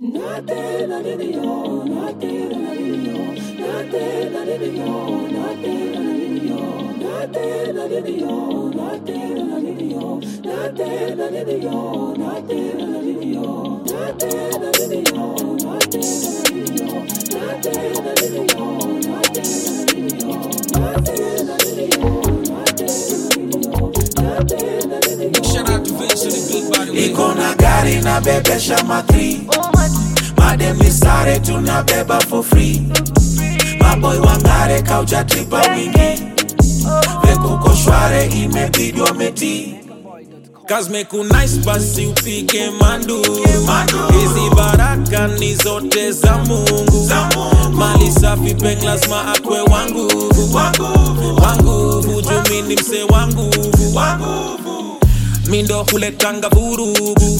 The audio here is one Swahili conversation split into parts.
Shout out to Vince and the big body. iko na gari na bebesha matri madem ni sare tunabeba for free maboy wangare kaujatripa wingi vekuko shware imebidi wameti Kazmeku nice basi upike manduru Manduru. hizi baraka ni zote za mungu Za Mungu. mali safi peng lazima akwe wanguvu wanguvu wanguvu jumini mse wanguvu wanguvu mindo huletanga vurugu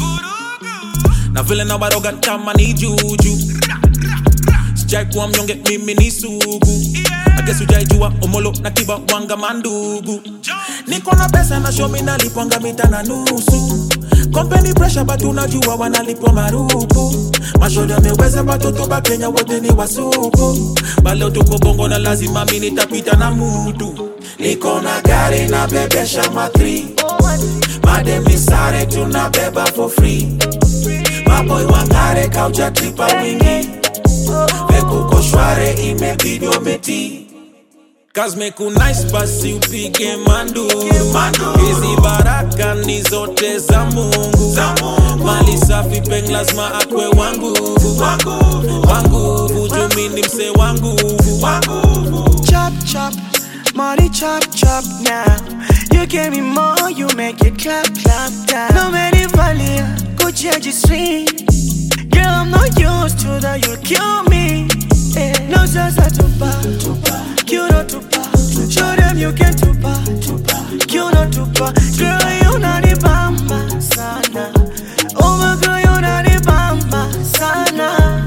na vile na waroga kama ni juju sijai kuwa mnyonge mimi ni sugu agesi ujaijua omolo na kiba wanga mandugu niko na pesa na shomi nalipwanga mita na nusu kompeni presha batu unajua wanalipwa marupu mashoda ameweza batoto ba kenya wote ni wasuku baleo tuko bongo na lazima mi nitapita na mutu niko na gari na bebesha matri madem ni sare tunabeba for free maboy wangare kaujatripa wingi vekuko shware imebidi wameti Kazmeku nice basi upige manduru Manduru. hizi baraka ni zote za mungu Za Mungu. mali safi peng lazima akwe wanguvu wanguvu wanguvu jumini mse wanguvu wanguvu chop chop, money chop chop now. You give me more, you make it clap clap down. No many valia, Gucci registry. Girl, I'm not used to that, you'll kill me. Eh, No sasa tupa, tupa, you know tupa. Show them you can tupa, tupa, you know tupa. Girl, you know the bamba sana. Oh my girl, you know the bamba sana.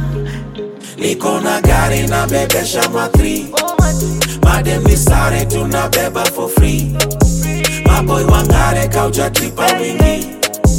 niko na gari na bebesha matri madem ni sare tunabeba for free maboy wangare kaujatripa wingi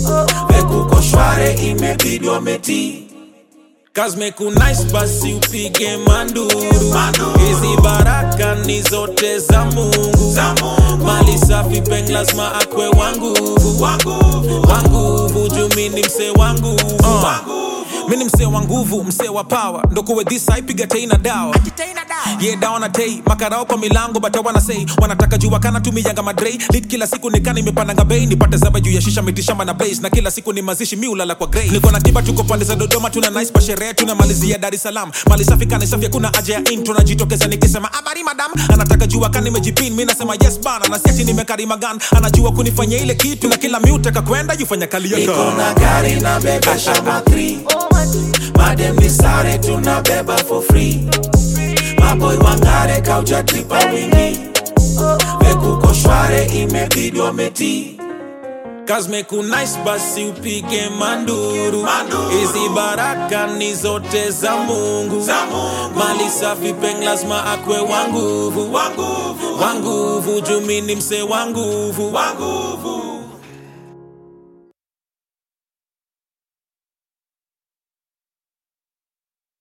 vekuko shware imebidi wameti Kazmeku nice basi upige manduru Manduru. hizi baraka ni zote za mungu Za Mungu. mali safi peng lazima akwe wanguvu wanguvu wanguvu jumini mse wanguvu wanguvu mini msee wa nguvu msee wa power ndokuwe dhisa ipiga tei na dawa ye dawa na tei makarao kwa milango bata wanasei wanataka jua kana tumiyanga madrei lit kila siku nikana imepandanga bei nipate zaba juu ya shisha mitishamba na blaze na kila siku ni mazishi mi ulala kwa grey niko na kiba tuko pande za dodoma tuna nice pa sherehe tuna malizia dar es salaam mali safi kana safi kuna haja ya intro najitokeza nikisema habari madam anataka jua kana nimejipin mi nasema yes bana na siati nimekarima gan anajua kunifanya ile kitu na kila mi utaka kwenda jufanya kali niko yaka na gari na bebesha matri madem ni sare tunabeba for free maboy wangare kaujatripa wingi vekuko shware imebidi wameti Kazmeku nice basi upige manduru Manduru. hizi baraka ni zote za mungu Za Mungu. mali safi peng lazima akwe wanguvu wanguvu wanguvu jumini mse wanguvu wanguvu